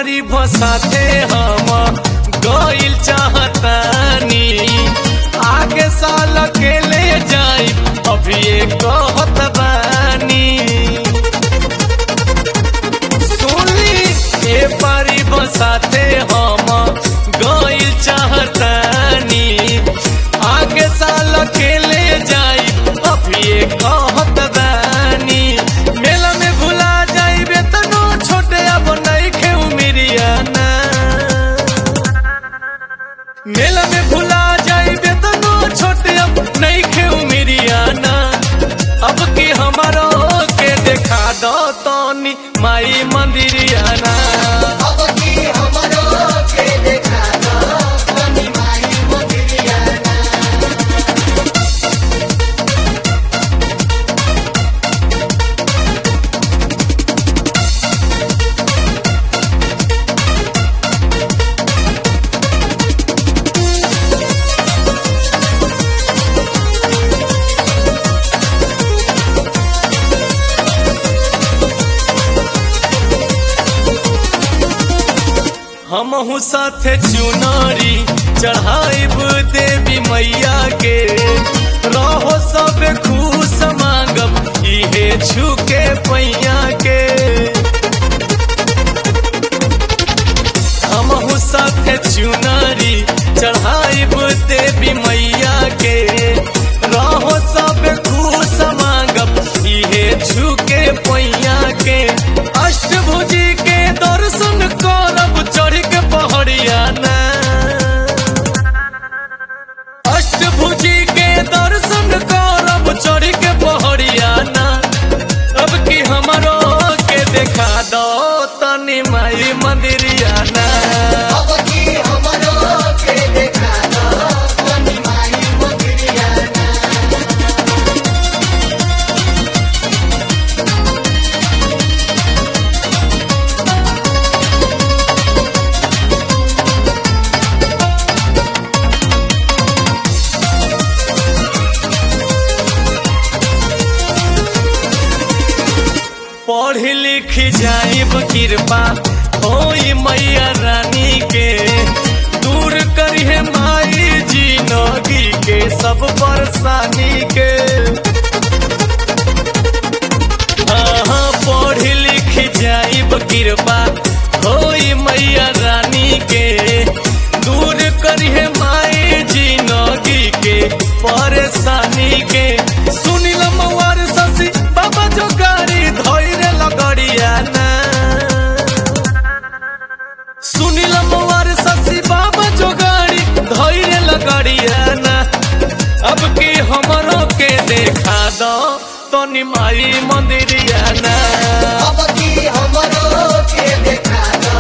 पारी भसाते हम गइल चाहतानी आगे साल के ले जाई अभी ये कहत बानी सुनी ए पारी बसाते हम गइल चाहतानी आगे साल के ले जाई अभी ये कहत बानी मेला में भुला जाइबे तनो छोटे अब नइखे उमिरियाना मेला में भुला जाइबे तनो छोटे अब नइखे उमिरियाना अब की हमारो के देखा दो तनी माई मंदिरियाना अब की हमरो के देखा दो तनी माई मंदिरियाना हमहू साथे चुनारी चढ़ाइब देवी मैया के रहो सब खुश मांगब इहे छुके पैया के हमहू साथे चुनारी चढ़ाइब देवी मैया के रहो सब खुश मांगब इहे छुके पैया के अष्टभुजी के दर्शन करब चढ़ के पहड़िया ना अष्टभुजी के दर्शन करब चढ़ के पहड़िया ना अब की हमरो के देखा दो तनी माई मंदिरिया ना अब की हमरो के देखा दो तनी माई मंदिरियाना पढ़ लिख जाइब कृपा होई मैया रानी के दूर करिहे माई जिंदगी के सब परेशानी के हाँ पढ़ लिख जाइब कृपा होई मैया रानी के दूर करिहे माई जिंदगी के परेशानी के सुनिल मवार ससी बाबा जो गाड़ी धोइरे लगड़िया ना सुनिल मवार ससी बाबा जो गाड़ी धोइरे लगड़िया ना अब की हमरो के देखा दो तनी माई मंदिरिया ना अब की हमरो के देखा दो